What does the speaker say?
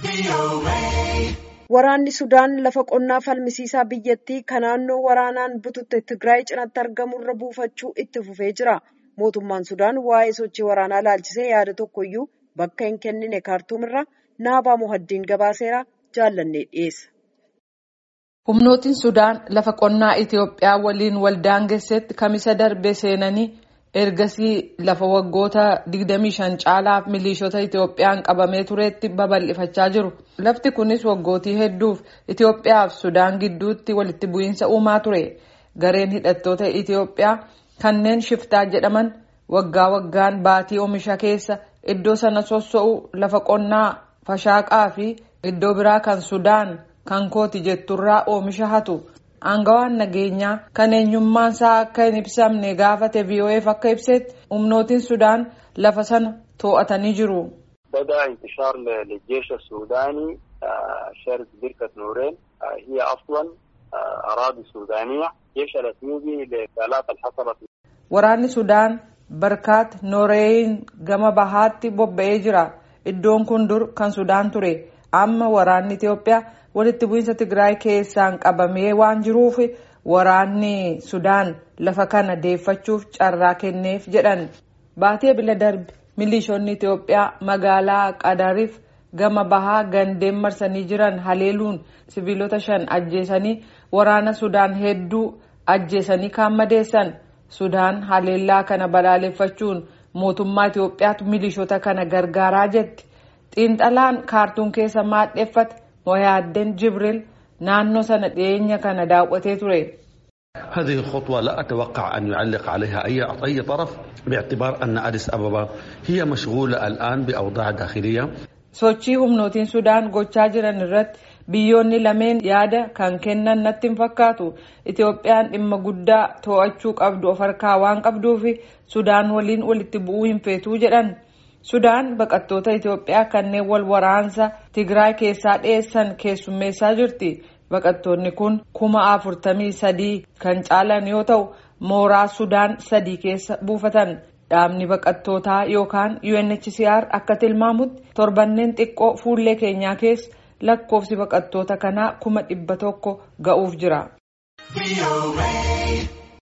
Waraanni Sudaan lafa qonnaa falmisiisaa biyyattii kan naannoo waraanaan bututte Tigraay cinaatti argamurra buufachuu itti fufee jira. Mootummaan Sudaan waa'ee sochii waraanaa ilaalchisee yaada tokkoyyuu bakka hin kennine kaartuumirra naabaa muhaddiin gabaaseera jaallannee dhiyeessa. Humnootiin Sudaan lafa qonnaa Itoophiyaa waliin waldaangessetti kamisa darbe seenanii ergasii lafa waggoota 25 caalaaf milishoota Itoophiyaan qabamee turetti babal'ifachaa jiru. Lafti kunis waggootii hedduuf Itoophiyaa fi Sudaan gidduutti walitti bu'iinsa uumaa ture. Gareen hidhattoota Itoophiyaa kanneen shiftaa jedhaman waggaa waggaan baatii oomisha keessa iddoo sana sosso'u lafa qonnaa fashaaqaa fi iddoo biraa kan Sudaan kan kooti jetturraa oomisha hatu. Aangawaan nageenyaa kan eenyummaan isaa akka hin ibsamne gaafate VOA'f akka ibsetti humnootiin Sudaan lafa sana to'atanii jiru. بدأ انتشار للجيش السوداني شرق بركة نورين هي أصلا أراضي سودانية جيش الأثيوبي للآلاف الحصلت Waraanni Sudaan barkaat Nooreeyin gama bahaatti bobba'ee jira. Iddoon kun dur kan Sudaan ture. Amma waraanni Itoophiyaa walitti bu'iinsa Tigraay keessaan qabamee waan jiruuf waraanni Sudaan lafa kana deeffachuuf carraa kenneef jedhan. Baatee bila darbe milishoonni Itoophiyaa magaalaa Qadariif gama bahaa gandeen marsanii jiran haleeluun siviilota shan ajjeesanii waraana Sudaan hedduu ajjeesanii kaan madeessan. Sudaan haleellaa kana balaaleffachuun mootummaa Itoophiyaatu milishoota kana gargaaraa jetti. Xiinxalaan kaartuun keessa maadheffate Moyaaddeen Jibril naannoo sana dhiyeenya kana daawwatee ture. هذه الخطوة لا أتوقع أن يعلق عليها أي أي طرف باعتبار أن أديس أبابا هي مشغولة الآن بأوضاع داخلية Sochii humnootiin Sudaan gochaa jiran irratti biyyoonni lameen yaada kan kennan natti hin fakkaatu. Itoophiyaan dhimma guddaa to'achuu qabdu of harkaa waan qabduuf Sudaan waliin walitti bu'uu hin feetuu jedhan. Sudaan baqattoota Itoophiyaa kanneen wal waraansa Tigraay keessaa dhiyeessan keessummeessaa jirti. Baqattoonni kun kuma afurtamii sadii kan caalan yoo ta'u mooraa Sudaan sadii keessa buufatan. Dhaabni baqattootaa yookaan UNHCR akka tilmaamutti torbanneen xiqqoo fuullee keenyaa keessa lakkoofsi baqattoota kanaa kuma dhibba tokko ga'uuf jira.